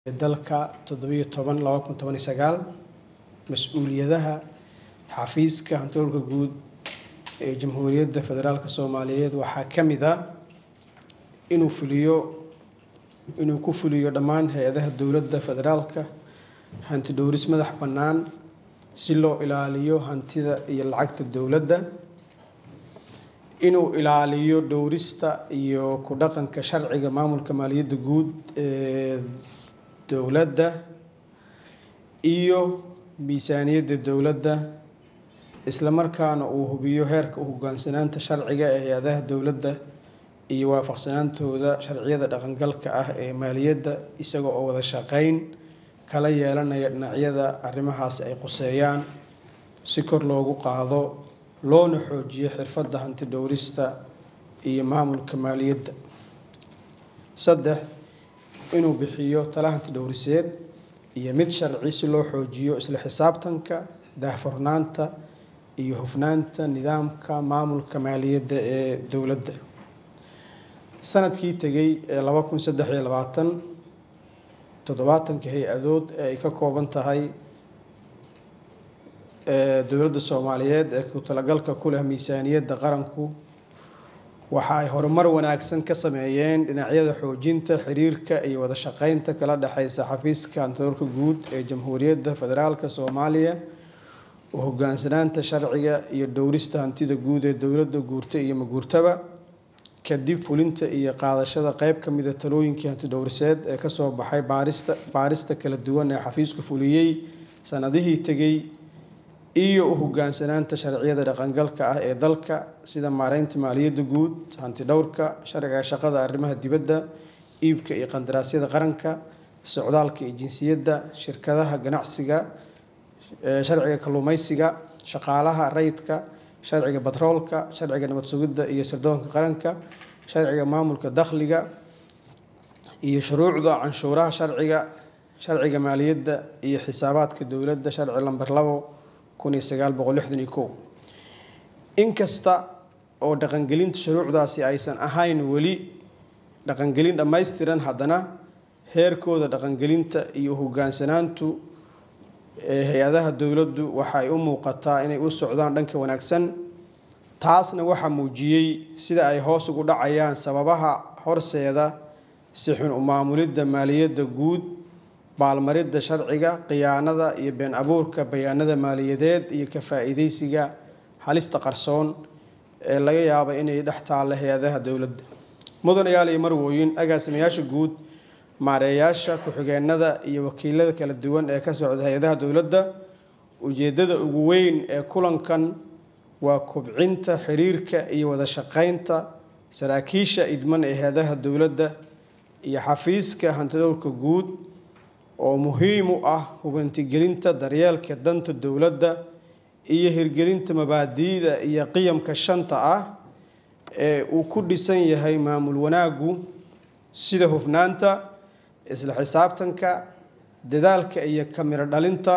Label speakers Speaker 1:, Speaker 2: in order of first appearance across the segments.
Speaker 1: dalka toddobiyo toban laba kun toban iyo sagaal mas-uuliyadaha xafiiska hantoolka guud ee jamhuuriyadda federaalk soomaaliyeed waxaa ka mid ah inuu fuliyo inuu ku fuliyo dhammaan hay-adaha dowladda federaalka hanti dhowris madax bannaan si loo ilaaliyo hantida iyo lacagta dowladda inuu ilaaliyo dhowrista iyo ku dhaqanka sharciga maamulka maaliyadda guud ee dowladda iyo miisaaniyadda dowladda isla markaana uu hubiyo heerka u hoggaansanaanta sharciga ee hay-adaha dowladda iyo waafaqsanaantooda sharciyada dhaqangalka ah ee maaliyadda isaga oo wada shaqeyn kala yeelanaya dhinacyada arrimahaasi ay quseeyaan si kor loogu qaado loona xoojiyo xirfadda hanti dhowrista iyo maamulka maaliyadda saddex inuu bixiyo tala hanti dhowriseed iyo mid sharci si loo xoojiyo isla xisaabtanka daahfurnaanta iyo hufnaanta nidaamka maamulka maaliyadda ee dowladda sanadkii tegay ee laba kun saddex iyo labaatan toddobaatanka hay-adood ee ay ka kooban tahay dowladda soomaaliyeed ee ku talagalka ku leh miisaaniyadda qaranku waxa ay horumar wanaagsan ka sameeyeen dhinacyada xoojinta xiriirka iyo wada shaqeynta kala dhexeysa xafiiska hantoolka guud ee jamhuuriyadda federaalk soomaaliya u hoggaansanaanta sharciga iyo dhowrista hantida guud ee dowladda guurta iyo maguurtaba kadib fulinta iyo qaadashada qeyb ka mida talooyinkii hanti dhowriseed ee kasoo baxay baarista baarista kala duwan ee xafiisku fuliyey sanadihii tegey iyo u hoggaansanaanta sharciyada dhaqangalka ah ee dalka sida maareynta maaliyadda guud hanti dhowrka sharciga shaqada arrimaha dibadda iibka iyo qandaraasyada qaranka socdaalka iyo jinsiyadda shirkadaha ganacsiga sharciga kalluumeysiga shaqaalaha rayidka sharciga batroolka sharciga nabad sugidda iyo sirdoonka qaranka sharciga maamulka dakhliga iyo shuruucda canshuuraha sharciga sharciga maaliyadda iyo xisaabaadka dowladda sharci lamber labo kun iyo sagaal boqol lixdan iyo kow inkasta oo dhaqangelinta shuruucdaasi aysan ahayn weli dhaqangelin dhammaystiran haddana heerkooda dhaqangelinta iyo hoggaansanaantu ee hay-adaha dowladdu waxa ay u muuqataa inay u socdaan dhanka wanaagsan taasna waxaa muujiyey sida ay hoos ugu dhacayaan sababaha horseeda si xun u maamulidda maaliyadda guud baalmaridda sharciga khiyaanada iyo been abuurka bayaanada maaliyadeed iyo ka faa-iideysiga halista qarsoon ee laga yaaba inay dhex taalla hay-adaha dowladda mudanayaal iyo marwooyin agaasimayaasha guud maareeyaasha ku-xigeenada iyo wakiilada kala duwan ee ka socda hay-adaha dowladda ujeeddada ugu weyn ee kulankan waa kubcinta xiriirka iyo wada shaqeynta saraakiisha idman ee hay-adaha dowladda iyo xafiiska hantidowrka guud oo muhiim u ah hubantigelinta daryeelka danta dowladda iyo hirgelinta mabaadi'da iyo qiyamka shanta ah ee uu ku dhisan yahay maamul wanaaggu sida hufnaanta isla xisaabtanka dadaalka iyo kamiro dhalinta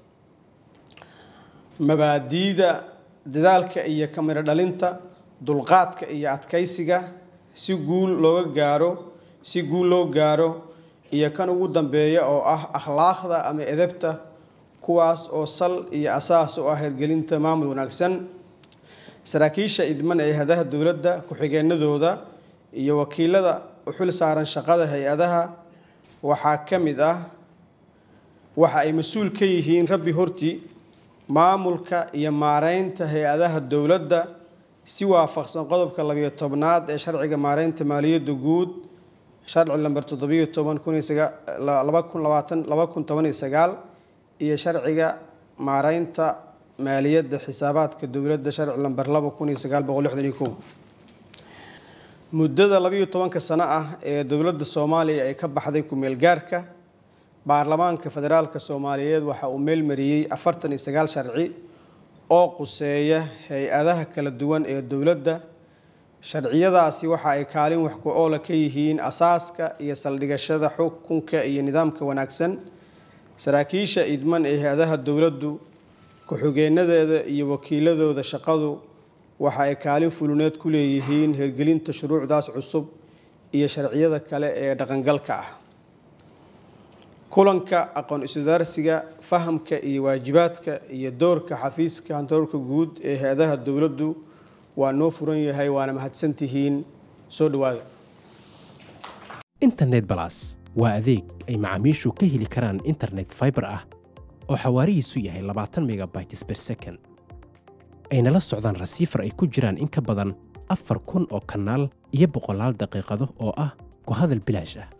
Speaker 1: mabaadi'da dadaalka iyo kamiro dhalinta dulqaadka iyo adkaysiga si guul looga gaaro si guul loo gaaro iyo kan ugu dambeeya oo ah akhlaaqda ama edebta kuwaas oo sal iyo asaas u ah hirgelinta maamul wanaagsan saraakiisha idman ee hadaha dowladda ku-xigeenadooda iyo wakiilada u xil saaran shaqada hay-adaha waxaa ka mid ah waxa ay mas-uul ka yihiin rabbi hortii maamulka iyo maareynta hay-adaha dowladda si waafaqsan qodobka labiyo tobnaad ee sharciga maareynta maaliyadda guud sharci lamber toddobiyo toban kun laba kun labaatan laba kun toban iyo sagaal iyo sharciga maareynta maaliyadda xisaabaadka dowladda sharci lamber laba kun iyo sagaal boqol lixdan iyo kow muddada labayo tobanka sano ah ee dowladda soomaaliya ay ka baxday ku-meel gaarka baarlamaanka federaalka soomaaliyeed waxa uu meelmariyey afartan iyo sagaal sharci oo quseeya hay-adaha kala duwan ee dowladda sharciyadaasi waxa ay kaalin wax ku oola ka yihiin asaaska iyo saldhigashada xukunka iyo nidaamka wanaagsan saraakiisha idman ee hay-adaha dowladdu ku-xigeenadeeda iyo wakiiladooda shaqadu waxa ay kaalin fuluneed ku leeyihiin hirgelinta shuruucdaas cusub iyo sharciyada kale ee dhaqangalka ah kulanka aqoon iswadaarsiga fahamka iyo waajibaadka iyo doorka xafiiska hantoorka guud ee hay-adaha dowladdu waa noo furan yahay waana mahadsantihiin soo dhawaada
Speaker 2: internet balas waa adeeg ay macaamiishu ka heli karaan internet fiber ah oo xawaarihiisu yahay labaatan megabytes per second ayna la socdaan rasiifar ay ku jiraan in ka badan afar kun oo kanaal iyo boqolaal daqiiqado oo ah ku hadal bilaash ah